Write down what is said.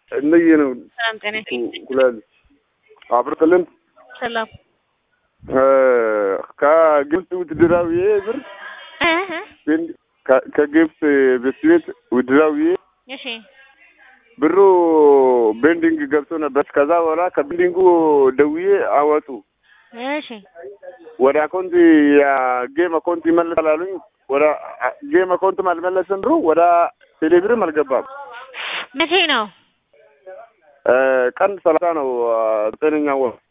እነየ ነው ሰላም ጤና ጉላል አብርትልን ሰላም ከግብፅ ውትድራዊ ብር ከግብፅ ቤት ቤት ውድራዊ እሺ ብሩ ቤንዲንግ ገብቶ ነበር። ከዛ በኋላ ከቤንዲንጉ ደውዬ አወጡ። እሺ ወደ አካውንት የጌም አካውንት ይመለሳል አሉኝ። ወደ ጌም አካውንትም አልመለስም ብሩ ወደ ቴሌብርም አልገባም። መቼ ነው? ቀን ሰላሳ ነው ዘጠነኛ ወር